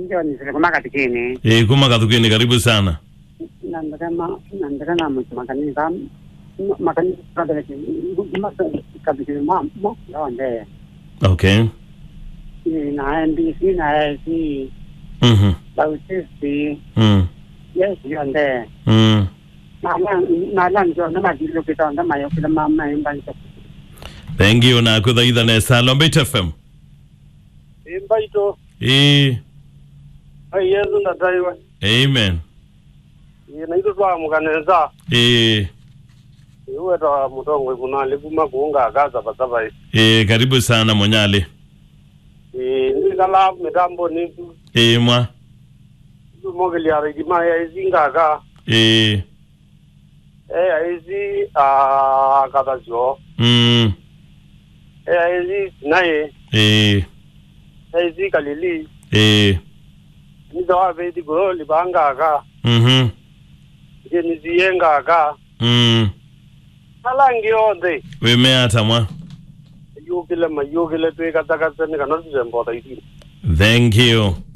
ndio nisikama katikini e kuma kathukeni karibu sana nandaka ma nandaka na mu makani ka makani ka da ki ma katikini ma mo ndonde okay ni na NBC na IC mhm Bautisi mm yes yonde mm na na na na ndio na ma dilo kita na ma yo kita ma ma imbanza thank you na kuthaitha nesa lombeit fm imbaito e ai yesu ndataiwe amen ina itu twamukanenza e iweta mutongo ikunali kuma kuunga akaza pasavai e karibu sana monyali ndikala mitambo ni e mwa mokeliara idima yaisi ngaka e e yaisi akatazio mm e yaisi sinaye e yaisi kalili e nizawapeti go libangaka mhm ngeniziye ngaka mm alangi yonde wemeata mwa yukile mayukile twikatakatseni kana tuzembota itini thank you